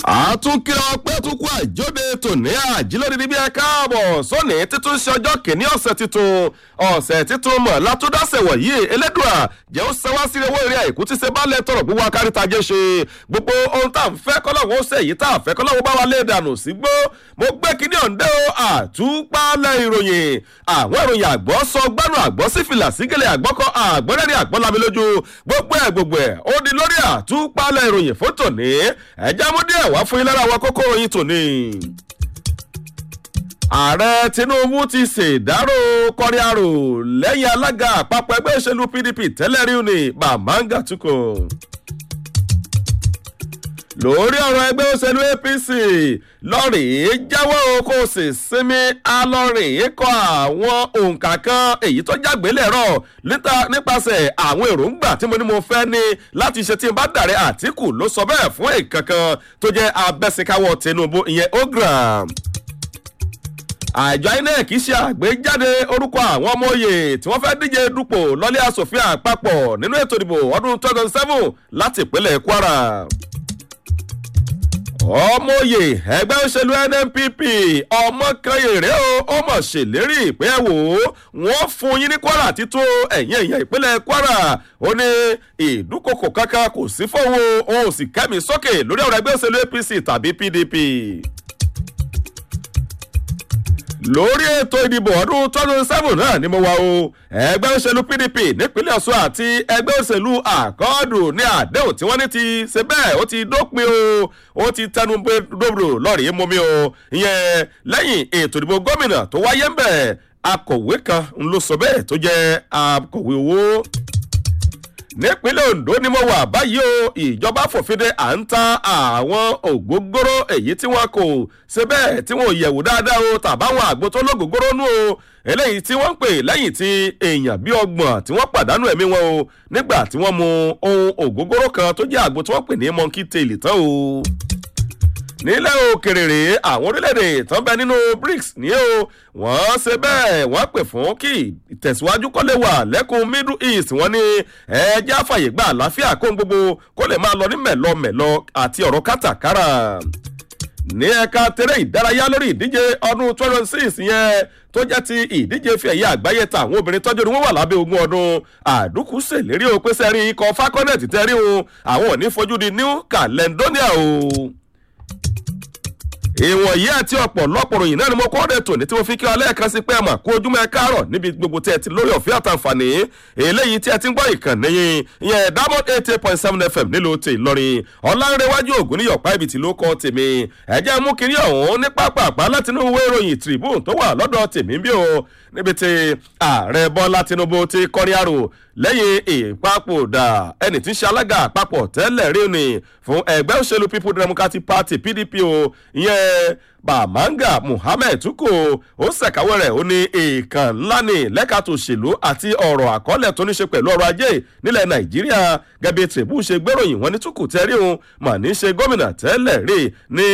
àtúnkìlọ̀ ọpẹ́ tó kú àjọdẹ tòní àjílódé níbi ẹ káàbọ̀ sóní títún ṣe ọjọ́ kìíní ọ̀sẹ̀ titun ọ̀sẹ̀ titun mọ̀ látúndásẹ̀ wọ̀nyí elédùà jẹ́ ó sẹ́wá sí owó eré àìkú tí ṣe bá lẹ̀ tọrọ gbogbo akáríta jẹ́ ṣe gbogbo ohun tá à ń fẹ́ kọ́lọ́wọ́ ṣe èyí tá à fẹ́ kọ́lọ́wọ́ bá wa lé dànù sí gbó mo gbé kíní ọ̀ǹdẹ́ o àtúpalẹ̀ ìròyìn àwọn ìròyìn àgbọ̀ sọ gbẹ́nu àgbọ̀ sí fìlà sígẹ̀lẹ̀ àgbọ̀kọ àgbọ̀rẹ́rìn àgbọ̀lami lójú gbogbo ẹ̀ gbogbo ẹ̀ ó di lórí àtúpalẹ̀ ìròyìn fún tòní ẹ̀já mú díẹ̀ wá fún yín lára àwọn kókó ìròyìn tòní ààrẹ tinubu ti ṣèdárò kọríàrò lẹ́yìn alága àpapọ̀ ẹgbẹ́ òṣèlú pdp tẹ́lẹ̀ rí ni bàmáńgà tukọ̀ lórí ọ̀rọ̀ ẹgbẹ́ òṣèlú apc lọ́rìí jáwọ́ kó sì sinmi alọ́rìí kọ àwọn òǹkà kan èyí tó jágbélẹ̀rọ nípasẹ̀ àwọn èròǹgbà tí mo ní mo fẹ́ ní láti ṣe tí n bá dàrẹ́ àtìkù ló sọ bẹ́ẹ̀ fún ìkankan tó jẹ́ abẹ́síkáwọ́ tinubu ìyẹn ogram àjọ inec ṣe àgbéjáde orúkọ àwọn ọmọ oyè tí wọ́n fẹ́ díje dupò lọ́lẹ́ asòfin àpapọ̀ nínú ètò ìdìbò ọdún two thousand seven láti ìpínlẹ̀ kwara ọmọ oyè ẹgbẹ́ òṣèlú nnpp ọmọkanyèrè o ó mọ̀ ṣèlérí pé ẹ wò ó wọ́n fún yín ní kwara títún ẹ̀yìn ẹ̀yìn ìpínlẹ̀ kwara ó ní ìdúkokò kankan kò sí fowó òun sì kẹ́mi sókè lórí ọ̀rọ̀ ẹgbẹ́ òṣèlú apc tàbí pdp lórí ètò ìdìbò ọdún twenty seven náà ni mo wà o ẹgbẹ́ òṣèlú pdp nípínlẹ̀ ọ̀ṣun àti ẹgbẹ́ òṣèlú àkọọ́dù ní àdéhùn tí wọ́n ní ti ṣe bẹ́ẹ̀ ó ti dópin o ó ti tẹnu dòbò lọ́ọ̀rì mọ́mí o ìyẹn lẹ́yìn ètò ìdìbò gómìnà tó wáyé ń bẹ̀ akọ̀wé kan ń lọ sọ bẹ́ẹ̀ tó jẹ́ akọ̀wé owó nípínlẹ̀ ondo ni mo wà báyìí o ìjọba fòfinde à ń ta àwọn ògógóró èyí tí wọn kò ṣe bẹ́ẹ̀ tí wọn ò yẹ̀wò dáadáa o tàbáwọn àgbo tó lógógóró nù o eléyìí tí wọ́n ń pè lẹ́yìn tí èèyàn bíi ọgbọ̀n tí wọ́n pàdánù ẹ̀mí wọn o nígbà tí wọ́n mu ohun ògógóró kan tó jẹ́ àgbo tí wọ́n pè ní monkey tail tán o nílẹ̀ òkèrè rèé àwọn orílẹ̀-èdè tán bẹ nínú brics ní o wọ́n ṣe bẹ́ẹ̀ wọ́n pè fún kí ìtẹ̀síwájú kọ́lé wà lẹ́kùn middle east wọ́n ní ẹjẹ́ àfàyè gba àlàáfíà kó gbogbo kó lè máa lọ ní mẹ̀lọmẹ̀lọ àti ọ̀rọ̀ kátàkárà ní ẹ̀ka tẹ̀rẹ̀ ìdárayá lórí ìdíje ọdún twenty six yẹn tó jẹ́ ti ìdíje fi ẹ̀yà àgbáyé ta àwọn obìnrin tọ́jú ni wọ́n wà lábẹ́ ogún ọdún àdúkù ṣèlérí o pé sẹ́rí ikọ̀ falconet tẹ́rí o àwọn ò ní fojú di new caledonia o ìwọ̀nyí àti ọ̀pọ̀lọpọ̀ ròyìn náà ni mo kọ́ ọ́dẹ tòní tí mo fi kí ọ lẹ́ẹ̀kan sí pé ẹ̀ mà kó ojúmọ́ ẹ káàárọ̀ níbi gbogbo tí ẹ ti lórí ọ̀fẹ́ àtàǹfààní eléyìí tí ẹ ti ń gbọ́ ìkànnì yín ìyẹn diamond eight eight point seven fm nílùú tè ìlọrin ọ̀làǹrẹ̀wájú ògùn níyọ̀pá ibi tí ló kọ́ tèmi ẹ̀jẹ̀ mú kiri ọ̀hún ní pápápá láti inú ìwé ìròyìn tribune tó wà lọ́dọ̀ tèmi bí o níbi tí ààrẹ bọ́lá tinubu ti kọrin àrò lẹ́yìn ìpapòdà ẹni tí ń ṣe alága àpapọ̀ tẹ́lẹ̀ rí ni fún ẹgbẹ́ òṣèlú people democratic party pdp o ìyẹn bàmáńgà muhammed tuko ó ṣèkàwé rẹ̀ ó ní èèkàn ńlá ní lẹ́ka tó ṣèlú àti ọ̀rọ̀ àkọọ́lẹ̀ tó ní ṣe pẹ̀lú ọrọ̀ ajé nílẹ̀ nàìjíríà gẹ́gẹ́ bí tìrìbù ṣe gbéròyìn wọn ní tuku tẹ́rí òun mà ní ṣe gómìnà tẹ́lẹ̀ rí ní